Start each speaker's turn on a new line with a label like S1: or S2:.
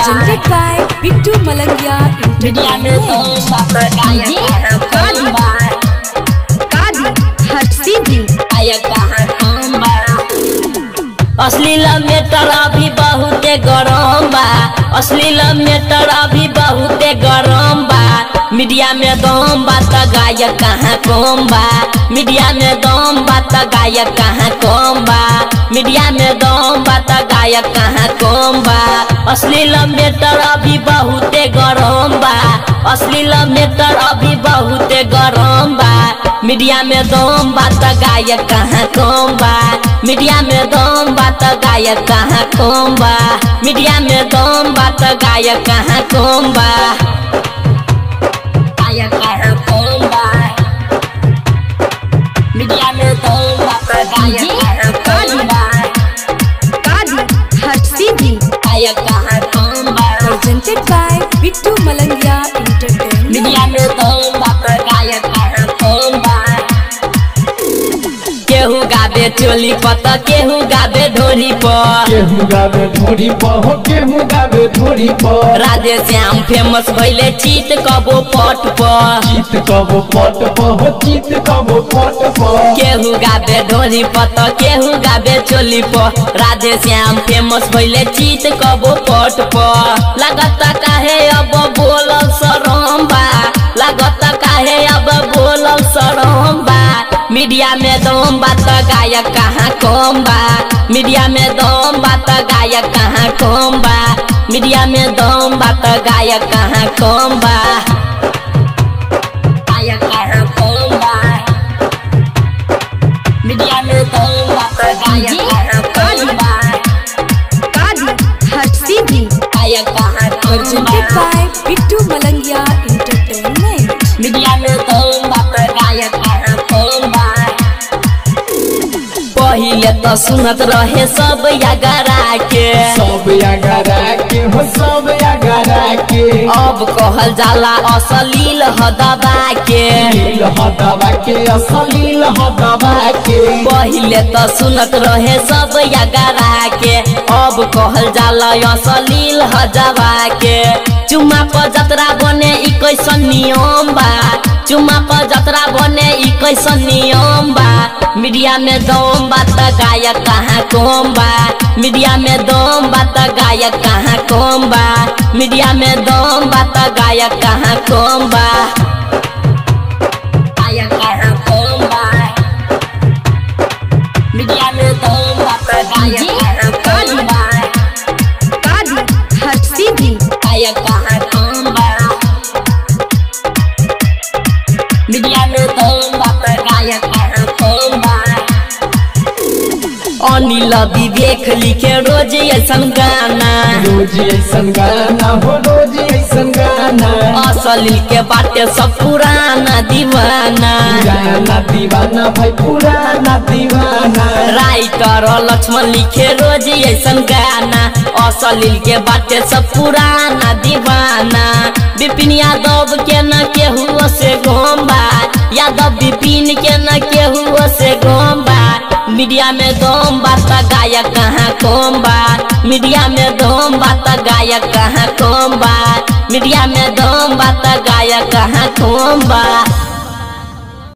S1: presented by Bittu Malangia
S2: media में तो
S1: Entertainment.
S2: बात गायक कहाँ कौन बा
S1: Kadi Harsidi
S2: गायक कहाँ कौन बा अश्लील मेटर अभी बहुते गरम बा अश्लील मेटर अभी बहुते गरम बा मीडिया में दम बा त गायक कहाँ कम बा मीडिया में दम बा त गायक कहाँ कम बा मीडिया में दम बा त गायक कहाँ कम बा अश्लील मेटर अभी बहुते गरम बा अश्लील मेटर अभी बहुते गरम बा मीडिया में दम बा त गायक कहाँ कम बा मीडिया में दम बा त गायक कहाँ कम बा मीडिया में दम बा त गायक कहाँ कम बा गायक कहाँ कम बा मीडिया में दम बा त गायक कहाँ कम बा
S1: Kadi Harsidi
S2: गायक कहाँ कम बा
S1: presented by Bittu Malangia Entertainment.
S2: Media में दम बा त गायक कहाँ कम बा केहू गाबे चोली पत केहू गाबे ढोली पर
S3: केहू गावे धोरी पर हो केहू गावे धोरी पर
S2: राधे श्याम फेमस भैले चीत कबो पट पर
S3: चित कबो पट पर हो चित कबो पट पर
S2: केहू गाबे ढोली पत केहू गाबे चोली पर राधे श्याम फेमस भैले चीत कबो पट पर लागत काहे अब बोलल सरम बा लागत काहे अब बोलल सरम बा मीडिया में दम बा त गायक कहाँ कम बा मीडिया में दम बा त गायक कहाँ कम बा मीडिया में दम बा त गायक कहाँ कम बा गायक कहाँ कम बा मीडिया में दम बा त गायक कहाँ कम बा
S1: Kadi Harsidi
S2: गायक कहाँ कम
S1: presented
S2: बा
S1: by Bittu Malangia Entertainment.
S2: Media में दम बा त गायक कहाँ कम बा पहिले त सुनत रहे सब यागरा के
S3: सब अगरा के हो सब अगरा के
S2: अब कहल जाला असलील हदबा के
S3: लील हदवा के असलील हदवा के
S2: पहिले त सुनत रहे सब यागरा के अब कहल जाला असलील हजवा के चुमा पर जतरा बने ई कैसन नियम बा चुमा पर जतरा बने ई कैसन नियम बा मीडिया में दम बा त गायक कहाँ कम बा मीडिया में दम बा त गायक कहाँ कम बा मीडिया में दम बा त गायक कहाँ कम बा गायक कहाँ कम बा मीडिया में दम बा त गायक कहाँ कम बा
S1: Kadi Harsidi
S2: गायक कहाँ कम बा मीडिया में दम बा त गायक कहाँ कम बा अनिल विवेक लिखे रोज ऐसन गाना
S3: रोज ऐसन गाना हो रोज ऐसन गाना
S2: असली के बाटे सब पुराना दीवाना
S3: पुराना दीवाना भाई पुराना दीवाना
S2: राइटर लक्ष्मण लिखे रोज ऐसन गाना असलील के बाटे सब पुराना दीवाना विपिन यादव के न केहू से गोम्बा यादव विपिन के न केहू से गोम्बा मीडिया में दम बात गायक कहाँ कम बा मीडिया में दम बात गायक कहाँ कम बा मीडिया में दम बात गायक कहाँ कम बा